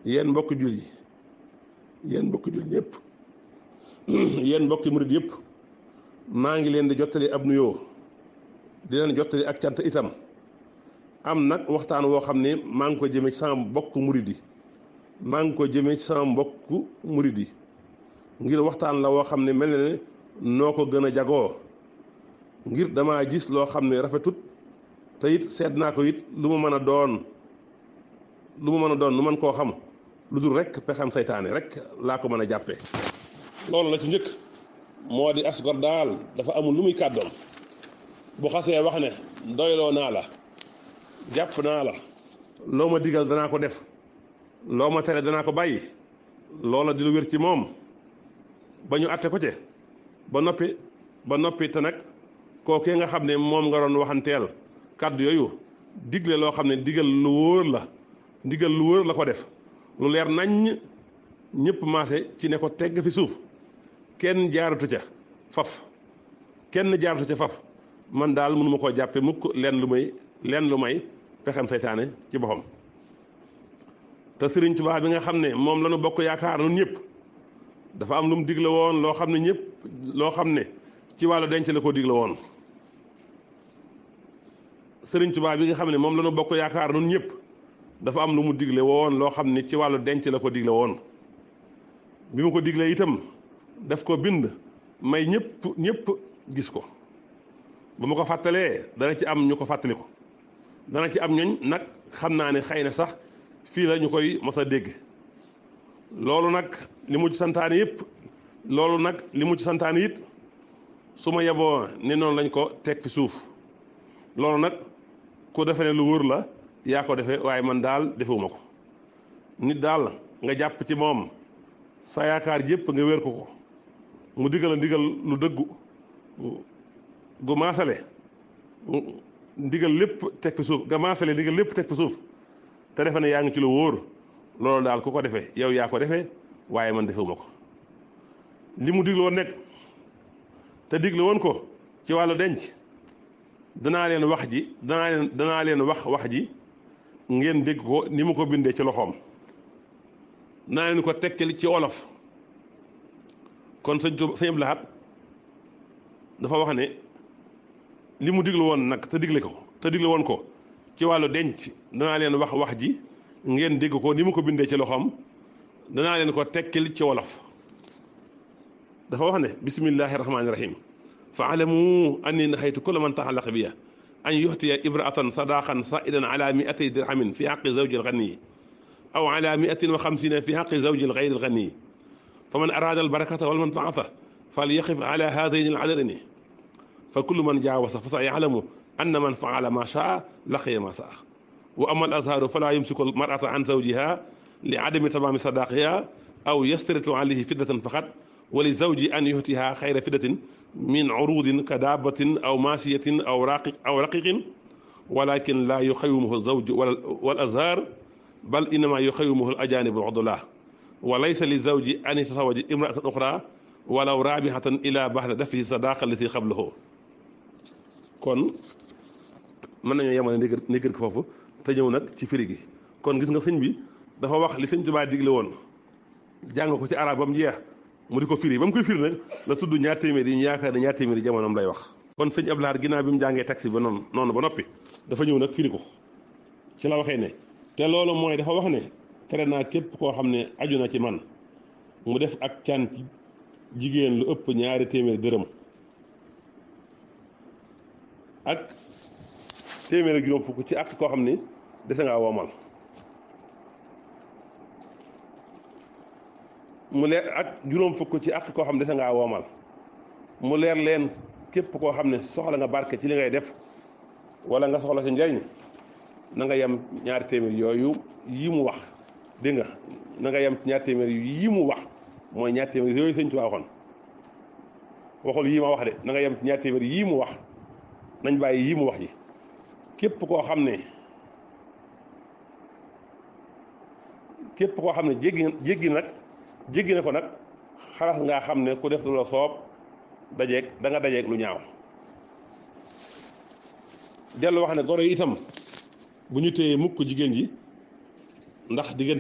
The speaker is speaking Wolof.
yéen mbokki jul yi yéen mbokki jul ñëpp yéen mbokki murid yëpp maa ngi leen di jottali ab nuyoo di leen jottali ak cant itam am nag waxtaan woo xam ne maa ngi ko jëmee ci sama mbokk murid yi maa ngi ko jëmee ci sama mbokk murid yi ngir waxtaan la woo xam ne mel na ne noo ko gën a jagoo ngir damaa gis loo xam ne rafetut te it seet naa ko it lu ma mën a doon lu ma mën a doon lu mën koo xam lu dul rek pexem saytaane rek laa ko mën a jàppee loolu la ci njëkk moo di asgor daal dafa amul lu muy kàddoom bu xasee wax ne doyloo naa la jàpp naa la loo ma digal danaa ko def loo ma tere danaa ko bàyyi loola di lu wér ci moom ba ñu atte ko ci ba noppi ba noppi te nag kookee nga xam ne moom nga doon waxanteel kàddu yooyu digle loo xam ne digal lu wóor la digal lu wóor la ko def lu leer naññ ñëpp maase ci ne ko tegg fi suuf kenn jaaratu ca faf kenn jaaratu ca faf man daal mënuma koo jàppe mukk leen lu may leen lu may pexem seytaane ci boppam te Sëriñ Tuubaa bi nga xam ne moom la ñu bokk yaakaar nun ñëpp dafa am lu mu digle woon loo xam ne ñëpp loo xam ne ci wàllu denc la ko digle woon Sëriñ Tuubaa bi nga xam ne moom la ñu bokk yaakaar nun ñëpp dafa am lu mu digle woon loo xam ne ci wàllu denc la ko digle woon bi mu ko diglee itam daf ko bind may ñëpp ñëpp gis ko ba ma ko fàttalee dana ci am ñu ko fàttali ko dana ci am ñooñ nag xam naa ne xëy na sax fii la ñu koy mos a dégg loolu nag li mu ci santaane yëpp loolu nag li mu ci santaane it su ma yeboo ne noonu lañ ko teg fi suuf loolu nag ku defe ne lu wóor la yaa ko defee waaye man daal defewuma ko nit daal nga jàpp ci moom sa yaakaar yëpp nga wér ko ko mu digal a ndigal lu dëggu gu maasale ndigal lépp teg fi suuf nga maasale ndigal lépp teg fi suuf te defe ne yaa ngi ci lu wóor loolu daal ku ko defee yow yaa ko defee waaye man defewuma ko li mu digle woon nekk te digle woon ko ci wàllu denc danaa leen wax ji danaa leen danaa leen wax wax ji ngeen dégg ko ni mu ko bindee ci loxoom danaa leen ko tekkil ci wolof kon sëñ Tuuba sëñ Abdou Lahad dafa wax ne li mu digle woon nag te digle ko te digle woon ko ci wàllu denc danaa leen wax wax ji ngeen dégg ko ni mu ko bindee ci loxoom danaa leen ko tekkil ci wolof dafa wax ne bismillahi rahmaani rahim fa alamu anni nahaytu kulla man taxallaqa biya an yuxtiya ibraatan sadaqan saidan ala miatay dirhamin fi xaqi zawji alganiyi aw ala miatin wa xamsina fi xaqi zawji algayri alganiyi fa man araada albarakata walmanfaata fal yaqif ala haadayni aladadayni fa kullu man jaawasa fa sa yalamu anna man faala ma shaa laqiya ma saa wa ama al azharu fala yumsiku al mar'ata an zawjiha li adami tamaami sadaqiha aw yastaritu alayhi fiddatan faqat wa li zawji an yuhtiha xayra fiddatin min urudin ka daabatin aw maasiyatin aw raqiq aw raqiqin walakin la yuxawimuhu zawju wal azhar bal innama yuxawimuhu al ajanib al udula wa laysa li zawji an yatasawaja imra'atan uxra walaw raabihatan ila baxda dafihi sadaqa lati qablahu kon mën nañoo yemale négër négër ko foofu te ñëw nag ci firi gi kon gis nga sëñ bi dafa wax li sëñ Tuubaa digle woon jàng ko ci arab ba mu jeex mu di ko firi ba mu koy firi nag la tudd ñaar téeméer yi ñu yaakaar ne ñaar téeméer yi jamonoom lay wax kon sëñ Abdou Lahad ginnaaw bi mu jàngee taxi ba noonu noonu ba noppi dafa ñëw nag firi ko ci la waxee ne te loolu mooy dafa wax ne tere naa képp koo xam ne aju na ci man mu def ak can ci jigéen lu ëpp ñaari téeméer dërëm ak téeméer ak juróom fukk ci ak koo xam ni dese ngaa woomal mu leer ak juróom fukk ci ak koo xam ne dese ngaa woomal mu leer leen képp koo xam ne soxla nga barke ci li ngay def wala nga soxla si njariñ na nga yem ñaari téeméer yooyu yi mu wax dégg nga na nga yem ñaari téeméer yi mu wax mooy ñaari téeméer yooyu sëñ Tuubaa waxoon waxul yii ma wax de na nga yem ñaari téeméer yii mu wax nañ bàyyi yii mu wax yi képp koo xam ne képp koo xam ne jéggi jéggi nag jéggi na ko nag xalaas ngaa xam ne ku def lu la soob dajeeg da nga dajeeg lu ñaaw dellu wax ne goro yi itam bu ñu téyee mukk jigéen ji ndax diggante